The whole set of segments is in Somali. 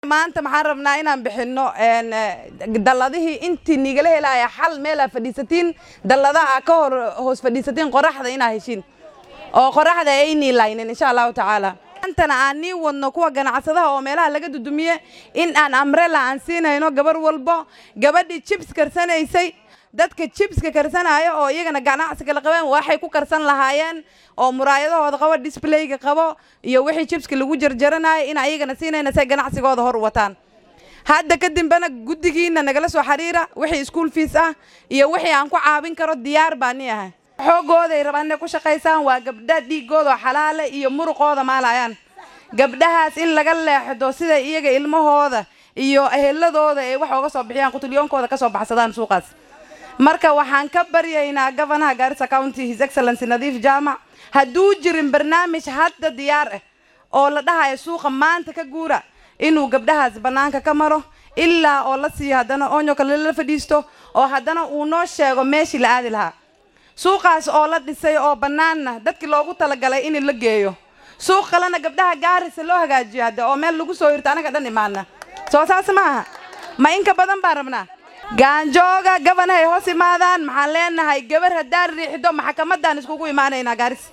maanta maxaan rabnaa inaan bixinno dalladihii intii nigala helaya xal meelaa fadhiisatiin dalladaha ka hor hoos fadhiisatiin qoraxda inaa heshiin oo qoraxda aynii laynin insha allahu tacaala maantana aan nii wadno kuwa ganacsadaha oo meelaha laga dudumiye in aan amrela aan siinayno gabar walbo gabadhii jibs karsanaysay dadka jibska karsanaya oo iyagana ganacsiga la qabeen waxay ku karsan lahaayeen oo muraayadahooda qabo disblayga qabo iyo wixii jibska lagu jarjaranaya in ayagana siinayna say ganacsigooda hor wataan hadda kadambena guddigiina nagala soo xiriira wixii school fees ah iyo wixii aan ku caawin karo diyaar baa ni ahay xoogooday rabaan inay ku shaqaysaan waa gabdha dhiigooda xalaale iyo muruqooda maalayaan gabdhahaas in laga leexdo sida iyaga ilmahooda iyo eheladooda ay wax oga soo bixiyaan qutulyoonkooda ka soo baxsadaan suuqaas marka waxaan ka baryaynaa gofanaha gaarisa county his excellency nadiif jaamac hadduu jirin barnaamij hadda diyaar ah oo la dhahayo suuqa maanta ka guura inuu gabdhahaas bannaanka ka maro ilaa oo la siiyo haddana onyo kale la fadhiisto oo haddana uu noo sheego meeshii la aadi lahaa suuqaas oo la dhisay oo bannaanna dadkii loogu talagalay in la geeyo suuq kalena gabdhaha gaarisa loo hagaajiyo hadde oo meel lagu soo hirto anaga dhan imaana soo saas ma aha ma inka badan baan rabnaa gaanjooga gabanahay hoos imaadaan maxaan leenahay gabar haddaan riixdo maxkamaddaan iskugu imaanaynaa gaaris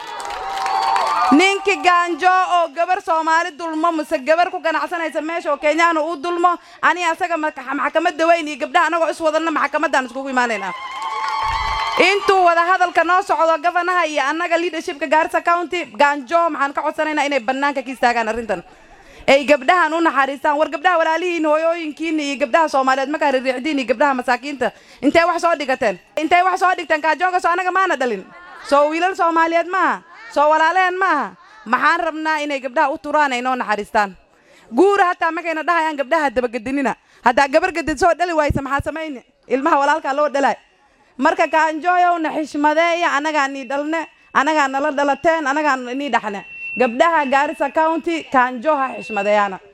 ninkii gaanjo oo gabar soomaali dulmo mise gabar ku ganacsanaysa meesha oo kenyaana uu dulmo ani asaga maxkamadda weyn iyo gabdhaha anagoo is wadanna maxkamaddaan iskugu imaanaynaa intuu wada hadalka noo socdo gofanaha iyo annaga leadershipka gaarisa county gaanjo maxaan ka codsanaynaa inay bannaanka ka istaagaan arrintan ay gabdhahan u naxariistaan war gabdhaha walaalihiin hooyooyinkiina iyo gabdhaha soomaaliyeed markaa ririixdiin iyo gabdhaha masaakiinta intay wax soo dhigateen intay wax soo dhigteen gaanjooga soo anaga maana dhalin soo wiilal soomaaliyeed maaha soo walaalehen maaha maxaan rabnaa inay gabdhaha u turaan ay noo naxariistaan guura hataa markayna dhahayaan gabdhaha dabagedinina haddaa gabar gadid soo dhali waaysa maxaa samayni ilmaha walaalkaa loo dhalaay marka gaanjooyowna xishmadeeya anagaa nii dhalne anagaa nala dhalateen anagaa nii dhaxne gabdhaha gaarisa county gaanjooha xishmadeeyaana